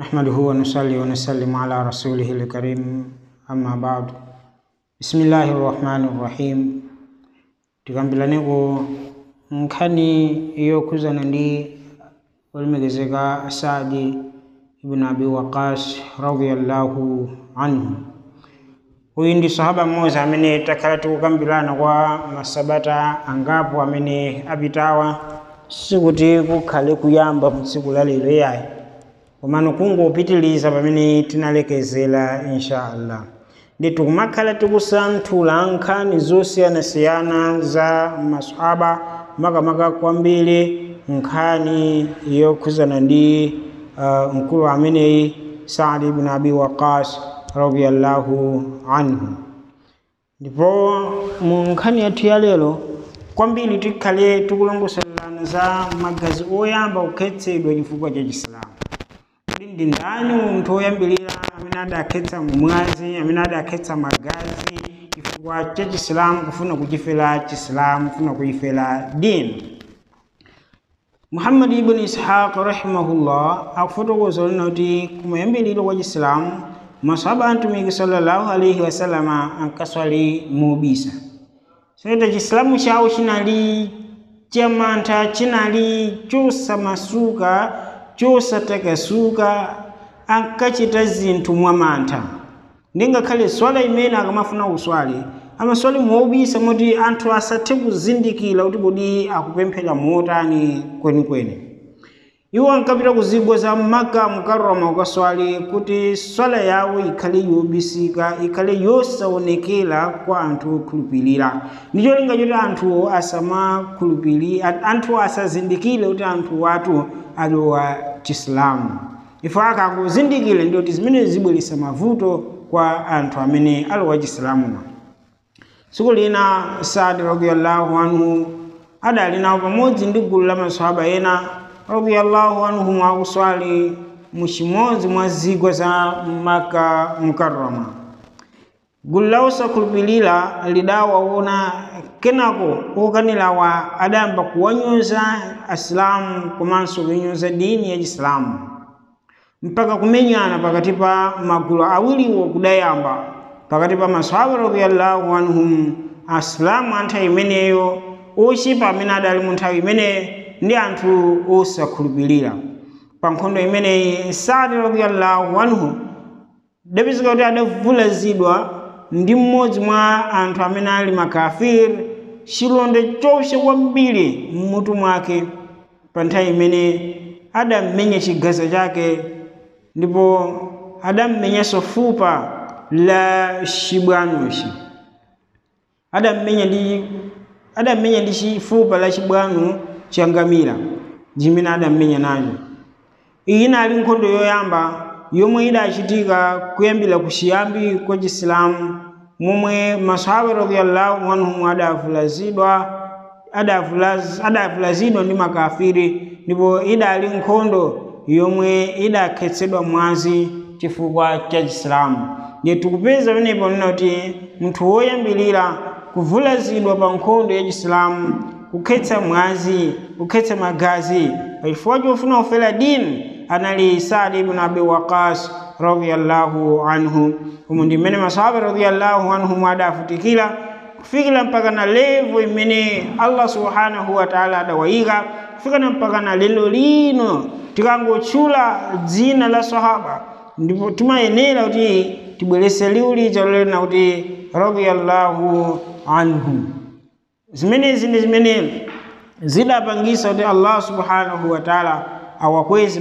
نحمده ونصلي ونسلم على رسوله الكريم أما بعد بسم الله الرحمن الرحيم tikambilaneko nkhani yokhudzana ndi olemekezeka asadi ibn abi waqas radiallahu anhu uyu ndi sahaba mmodzi amene takhala tikukambirana kwa masabata angapo amene apitawa sikuti kukhale kuyamba mtsiku la lero yayi komano kungopitiliza pamene tinalekezera inshallah ndi tikumakhala tikusanthula nkhani zosiyanasiyana za masahaba makamaka kwambiri nkhani yokhudzana ndi uh, mkulu ameneyi saadi ibn abi waqas radiallahu anhu ndipo mu nkhani yathu ya lero kwambiri tikhale tikulongosolana za magazi oyamba kukhetsedwa chifukwa cha chisilamu kuti ndi ndani munthu woyambirira amene adakhetsa mwazi amene adakhetsa magazi chifukwa cha chisilamu kufuna kuchifera chisilamu kufuna kuchifera dini muhammadi ibn ishaq rahimahullah akufotokoza lina kuti kumayambiriro kwa chisilamu masahaba a mtumiki sallallahu alaihi wasallama ankaswali mobisa soita chisilamu chawo chinali chamantha chinali chosamasuka chosatakasuka ankachita zinthu mwamantha ndingakhale swala imene akamafuna kuswali amaswali mobisa moti anthu asathe kuzindikira kuti kodi akupemphera motani kwenikweni iwo ankapita ku zigwa za maka mukarama kukaswali kuti swala yawo ikhale yobisika ikhale yosaonekera kwa anthu okhulupirira ndi cholinga choti anthu asamakhulupirira anthu asazindikire kuti anthu watu alowa chisilamu ifo akangozindikire ndi kuti zimene zibweretsa mavuto kwa anthu amene alowa chisilamuwa tsiku lina saadi radiallahu anhu adali nawo pamodzi ndi gulu la masahaba ena radiallahu anhum akuswali mu chimodzi mwa zigwa za maka mukarrama gulu la osakhulupirira lidawaona kenako okanirawa adayamba kuwanyoza asilamu komanso kunyoza dini ya chisilamu mpaka kumenyana pakati pa magulu awiriwo kudayamba pakati pa masahaba radiallahu anhum asilamu a nthawi imeneyo ochipa amene adali mu nthawi imeneyo ndi anthu osakhulupirira pa nkhondo imeneyi saadi radiallahu anhu dapezeka kuti adavulazidwa ndi mmodzi mwa anthu amene ali makafiri chilonda chopsa kwambiri mmutu mwake pa nthawi imene adammenya chigaza chake ndipo adammenyanso fupa la chibwanochi adammenya ndi adammenya ndi chifupa la chibwano cha ngamira chimene adammenya nacho iyi inali nkhondo yoyamba yomwe idachitika kuyambira kuchiyambi kwa chisilamu momwe masahaba radiallahu anhum adavulazidwa adavulazidwa ndi makafiri ndipo idali nkhondo yomwe idakhetsedwa mwazi chifukwa cha chisilamu ndiye tikupeza pamenepo nena kuti munthu woyambirira kuvulazidwa pa nkhondo ya chisilamu kukhetsa mwazi kukhetsa magazi pachifukwa chofuna kufera dini anali saadi ibn abi waqas radiallahu anhu umu ndi mmene masahaba radiallahu anhum adafutikira kufikira mpaka na levo imene allah subhanahu wa taala adawayika kufikana mpaka na lelo lino tikangotchula dzina la sahaba ndipo timayenera kuti tibwerese liwu lija lolena kuti radiallahu anhu zimenezi ndi zimene zidapangisa kuti allah subhanahu wa taala awakwezi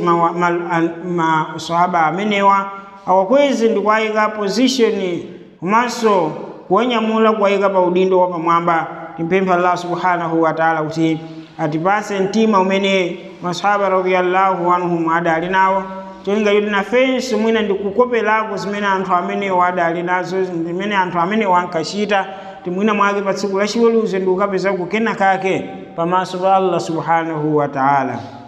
masahaba ma, ma, amenewa awakwezi ndi kuwayika position komanso kuwanyamula kuwayika pa udindo wapamwamba timpempha allah subhanahu wa taala kuti atipase mtima umene masahaba radiallahu anhum adali nawo cholinga choti nafenso mwina ndikukopelako zimene anthu amenewo adali nazo zimene anthu amenewo ankachita timwina mwake pa tsiku lachiweruzo ndikukapeza kukena kake pamaso pa allah subhanahu wa taala